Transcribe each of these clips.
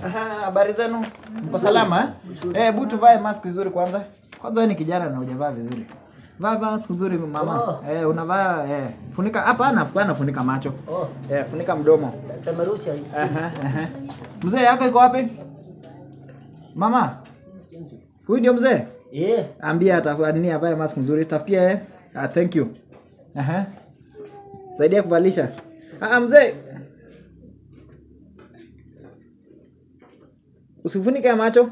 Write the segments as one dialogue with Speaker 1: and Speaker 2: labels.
Speaker 1: Aha, habari zenu? Mko salama eh? Eh, butu vae mask vizuri kwanza. Kwanza wewe ni kijana na hujavaa vizuri. Vaa mask vizuri mama.
Speaker 2: Oh.
Speaker 1: Eh, unavaa eh. Funika hapa ana hapana funika macho.
Speaker 2: Oh,
Speaker 1: Eh, funika mdomo.
Speaker 2: tamarusha hii.
Speaker 1: Aha, aha. Mzee yako iko wapi? Mama. Huyu ndio mzee?
Speaker 2: Eh,
Speaker 1: Ambia atafa nini avae mask mzuri. Tafutia eh. Ah, thank you. Aha. Saidia kuvalisha. Ah, mzee. Usifunike macho.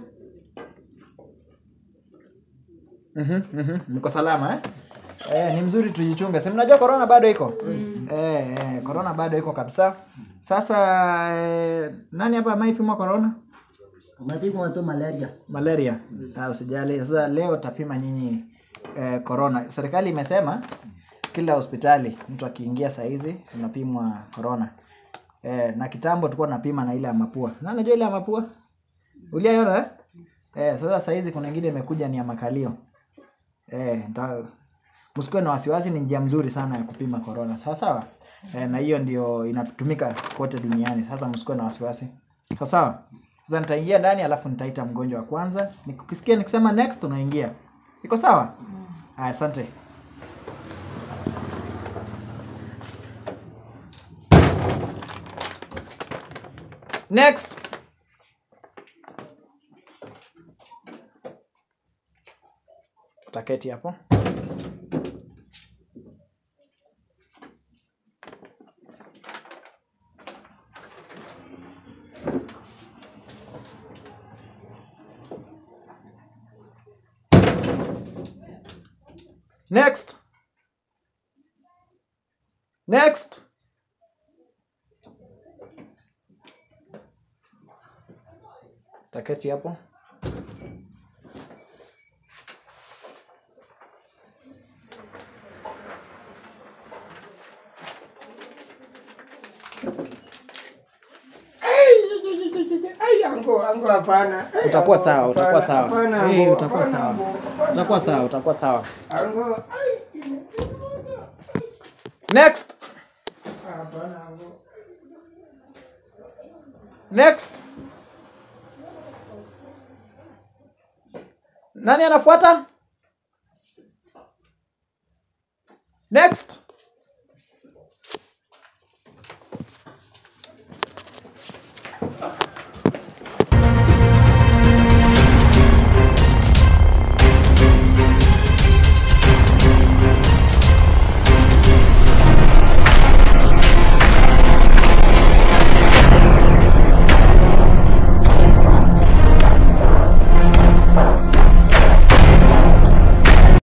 Speaker 1: Mhm, mhm. Mko salama eh? Eh, ni mzuri tujichunge. Si mnajua corona bado iko? Eh, eh, corona bado iko kabisa. Sasa eh, nani hapa ameipimwa corona?
Speaker 2: umepigwa tu malaria.
Speaker 1: Malaria. Ah, usijali. Sasa leo tapima nyinyi eh, corona. Serikali imesema kila hospitali mtu akiingia saa hizi unapimwa corona. Eh, na kitambo tulikuwa tunapima na ile ya mapua. Na unajua ile ya mapua? Uliaiona eh? Eh, sasa saa hizi kuna ingine imekuja ni ya makalio. Eh, nta msikuwe na wasiwasi, ni njia mzuri sana ya kupima corona. Sawa sawa? Eh, na hiyo ndio inatumika kote duniani. Sasa msikuwe na wasiwasi. Sawa sawa? Sasa nitaingia ndani alafu nitaita mgonjwa wa kwanza. Nikisikia nikisema next unaingia. Iko sawa? Haya, asante. Next. Utaketi hapo. Next. Next. Taketi hapo.
Speaker 3: Ai, ango, ango hapana. Ai,
Speaker 1: Utakuwa
Speaker 3: ango,
Speaker 1: sawa, utakuwa
Speaker 3: hapana,
Speaker 1: sawa.
Speaker 3: hapana,
Speaker 1: Eh,
Speaker 3: ango,
Speaker 1: utakuwa
Speaker 3: hapana,
Speaker 1: sawa.
Speaker 3: ango, hapana,
Speaker 1: Utakuwa sawa, utakuwa sawa.
Speaker 3: Ango, ai,
Speaker 1: Next.
Speaker 3: hapana, ango.
Speaker 1: Next. Nani anafuata? Next.